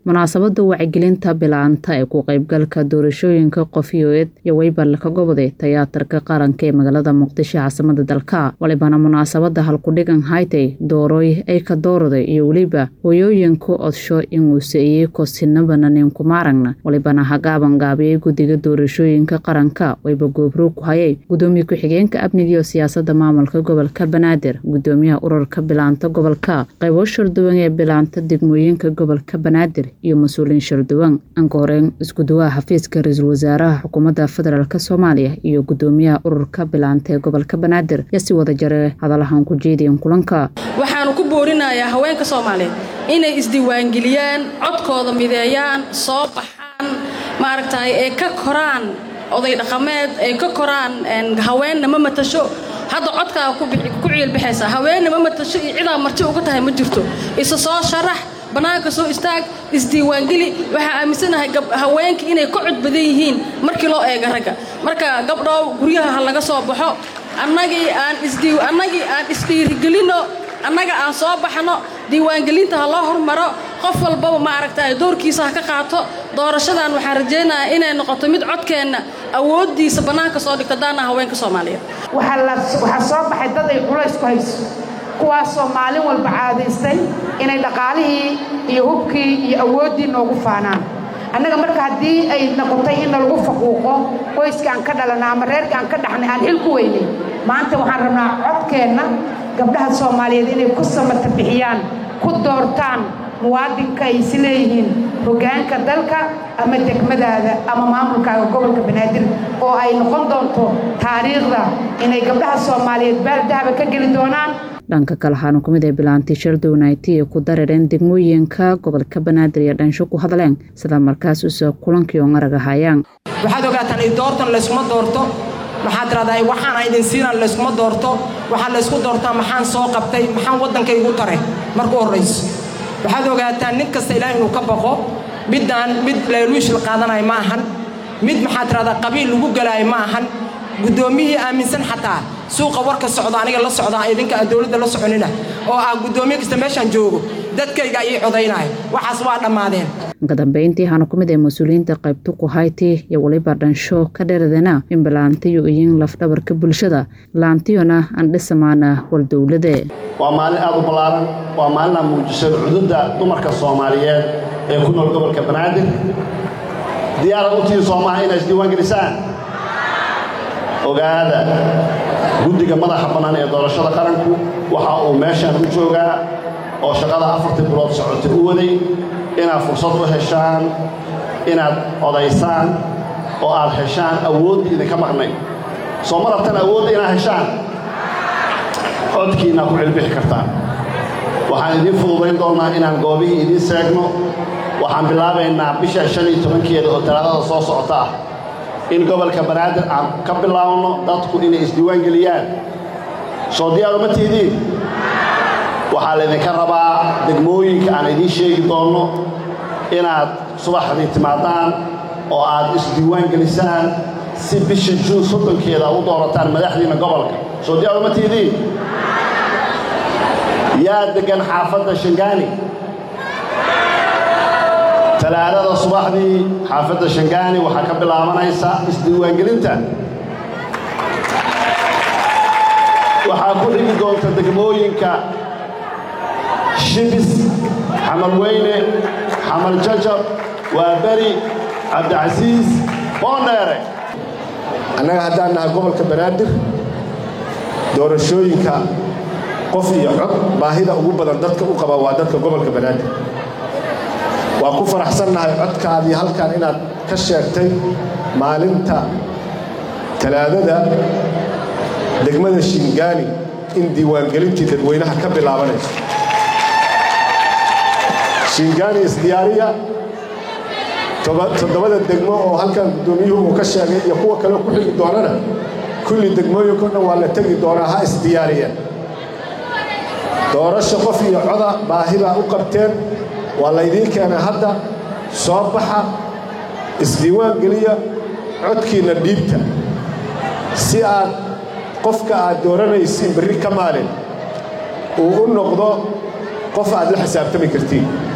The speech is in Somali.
munaasabada wacyigelinta bilaanta ee ku qaybgalka doorashooyinka qofiyoed iyo weybar ka goboday tiyaatarka qaranka ee magaalada muqdisho caasimada dalka walibana munaasabada halkudhigan haytay dooroy ay ka doorday iyo weliba hooyooyinka odsho inuuse iyako sinabana ninkumaaragna walibana hagaaban gaabiyey guddiga doorashooyinka qaranka wayba goobroog ku hayay gudoomiye ku-xigeenka amniga iyo siyaasada maamulka gobolka banaadir gudoomiyaha ururka bilaanta gobolka qaybo sharduwan ee bilaanta degmooyinka gobolka banaadir iyo mas-uuliyiin sharduwan anka horeen iskuduwaha xafiiska ra-iisul wasaaraha xukuumadda federaalk soomaaliya iyo gudoomiyaha ururka bilaanta ee gobolka banaadir yaa si wada jare hadalahan ku jeediyan kulanka waxaanu ku boorinayaa haweenka soomaaliyeed inay isdiiwaangeliyaan codkooda mideeyaan soo baxaan maaragtay ee ka koraan oday dhaqameed ay ka koraan haweenna ma matasho hadda codkaa ku ciilbaxaysa haweenna ma matasho iyo cidaa marti uga tahay ma jirto isa soo sharax bannaanka soo istaag isdiiwaangeli waxaa aaminsanahay haweenka inay ka cod badan yihiin markii loo eega ragga marka gabdhow guryaha ha laga soo baxo annagii aanannagii aan isdhiirigelinno annaga aan soo baxno diiwaangelinta ha loo hormaro qof walbaba maaragta doorkiisa ha ka qaato doorashadan waxaan rajaynayaa inay noqoto mid codkeenna awooddiisa bannaanka soo dhigto daana haweenka soomaaliyeed waxaa soo baxay dad ay culays ku hayso kuwaasoo maalin walba caadaystay inay dhaqaalihii iyo hubkii iyo awooddii noogu faanaan annaga marka haddii ay noqotay in nalagu faquuqo qoyska aan ka dhalana ama reerka aan ka dhaxnay aan xil ku weynay maanta waxaan rabnaa codkeenna gabdhaha soomaaliyeed inay ku samata bixiyaan ku doortaan muwaadinka ay is leeyihiin hoggaanka dalka ama degmadaada ama maamulkaaga gobolka banaadir oo ay noqon doonto taariikhda inay gabdhaha soomaaliyeed baaldahaba ka geli doonaan dhanka kale waxaanu ku mid ay bilaantay shardownaayti ee ku darareen degmooyinka gobolka banaadir iyo dhansho ku hadleen sida markaas usoo kulankii oo arag ahayaan waxaad ogaataan i doortan layskuma doorto maxaad tiradaa waxaana idin siinaan layskuma doorto waxaa laysku doortaa maxaan soo qabtay maxaan waddankaygu tare marka u horrayso waxaad ogaataan nin kasta ilaah inuu ka baqo middaan mid leeluishil qaadanaya ma ahan mid maxaad tiradaa qabiil lagu galaayo ma ahan guddoomiyihii aaminsan xataa suuqa warka socda aniga la socdaa idinka aan dowladda la soconina oo ah guddoomiye kasta meeshaan joogo dadkayga ii codaynaayo waxaas waa dhammaadeen ka dambeyntii waxaana ku mid ay mas-uuliyiinta qaybta ku hayti iyo weliba dhansho ka dheradana in bilaantiyu iyin lafdhabarka bulshada laantiyona aan dhisamaana wal dowlade waa maalin aad u ballaaran waa maalin aan muujisay cududda dumarka soomaaliyeed ee ku nool gobolka banaadir diyaarad u tii soomaha inay isdiiwaan gelisaan ogaada guddiga madaxa bannaan ee doorashada qaranku waxa uu meeshaan u joogaa oo shaqada afartii bilood socotay u waday inaad fursad u heshaan inaad odaysaan oo aad heshaan awooddii idinka maqnay soo ma rabtan awoodda inaad heshaan codkiinaa ku cilbixi kartaan waxaan idiin fududayn doonnaa inaan goobihii idiin seegno waxaan bilaabaynaa bisha shan iyo tobankeeda oo talaadada soo socota ah in gobolka banaadir aan ka bilaabno dadku inay isdiiwaan geliyaan soo diyaaru ma tihidiin waxaa laydinka rabaa degmooyinka aan idiin sheegi doonno inaad subaxdii timaadaan oo aad isdiiwaan gelisaan si bisha juun soddonkeeda u doorataan madaxdiinna gobolka soo diyaaru ma tihidiin yaa deggan xaafadda shangaani talaadada subaxdii xaafadda shangaani waxaa ka bilaabanaysa isdiiwaangelinta waxaa ku xigi doonta degmooyinka shibis xamal weyne xamal jajab waa beri cabdicasiis boondheere annaga haddaan nahay gobolka banaadir doorashooyinka qof iyo cod baahida ugu badan dadka u qaba waa dadka gobolka banaadir waa ku faraxsannahay codkaadii halkan inaad ka sheegtay maalinta talaadada degmada shingaani in diiwaangelintii dadweynaha ka bilaabanayso shingaani isdiyaariya toddobada degmo oo halkan guddoomiyuhu uu ka sheegay iyo kuwa kale ku xigi doonana kulli degmooyinkao dhan waa la tegi doonaa ha isdiyaariyeen doorasho qof iyo coda baahibaa u qabteen waa laydiin keenay hadda soo baxa isdiiwaan geliya codkiinna dhiibta si aad qofka aad dooranaysiin berri ka maalin uu u noqdo qof aad la xisaabtami kartiin